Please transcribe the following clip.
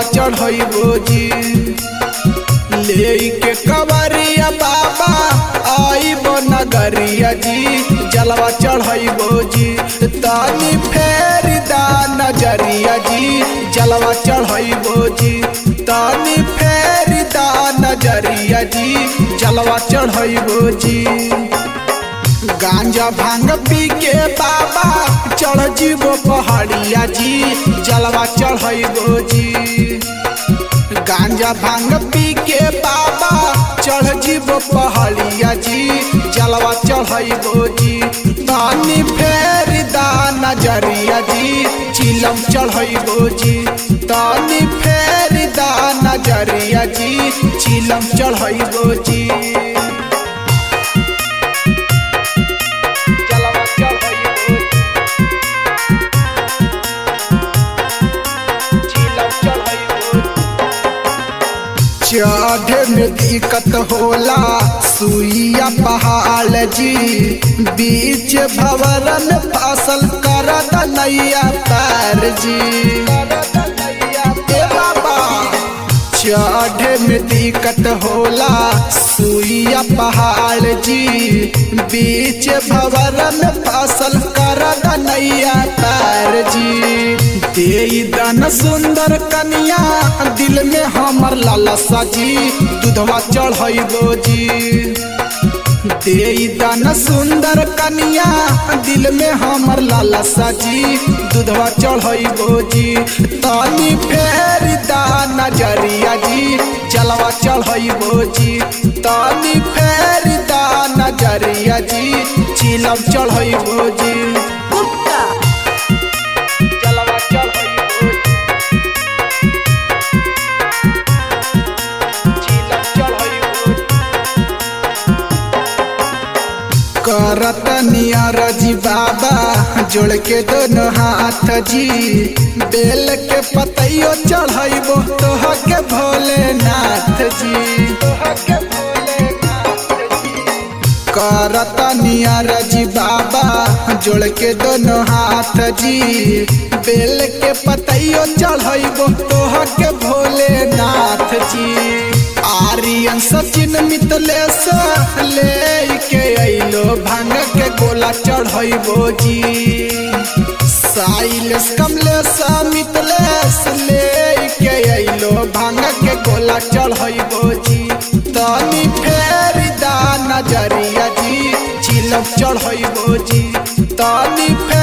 जलवा चढ़ैबो जी ले के कवरिया बाबा आइबो नगरिया जी जलवा चढ़ैबो जी तानी फेर दा नजरिया जी जलवा चढ़ैबो जी तानी फेर दा नजरिया जी जलवा चढ़ैबो जी गांजा भांग पी के बाबा चढ़ जीवो पहाड़िया जी जलवा चढ़ैबो जी गांजा भांग पी के बाबा चढ़ जीवो पहाड़िया जी जलवा चढ़ैबो जी तानी फेर दा नजरिया जी चिलम चढ़ैबो जी तानी फेर दा नजरिया जी चिलम चढ़ैबो जी जलवा चढ़ैबो चिलम चढ़ैबो चढ़े में दिक्कत होला सुइया पहाड़ जी बीच भवरन फसल कर नैया पैर जी ए बाबा चढ़े में दिक्कत होला सुइया पहाड़ जी बीच भवरन फसल कर नैया पैर जी दे दन सुंदर कन्या दिल में हमर लालसा जी दूधवा चढ़ैबो जी दे दन सुंदर कन्या दिल में हमर लालसा जी दूधवा चढ़ैबो जी तानी फेर दा नजरिया जी जलवा चढ़ैबो जी तानी फेर दा नजरिया जी चिलम चढ़ैबो जी जलवा चढ़ैबो चिलम चढ़ैबो करत नियर जी बाबा जोड़ के दोनों हाथ जी बेल के पतैयो चढ़ैबो तोह के भोलेनाथ जी करत नियर जी बाबा जोड़ के दोनों हाथ जी बेल के पतैयो चढ़ैबो तोह के भोलेनाथ जी आर्यन सचिन मितलेश ले के अइलो भांग के गोला चढ़ैबो जी साइलेश कमलेश मितलेश ले के अइलो भांग के गोला चढ़ैबो जी तनी फेर दा नजरिया जी चिलम चढ़ैबो जी तनी फेर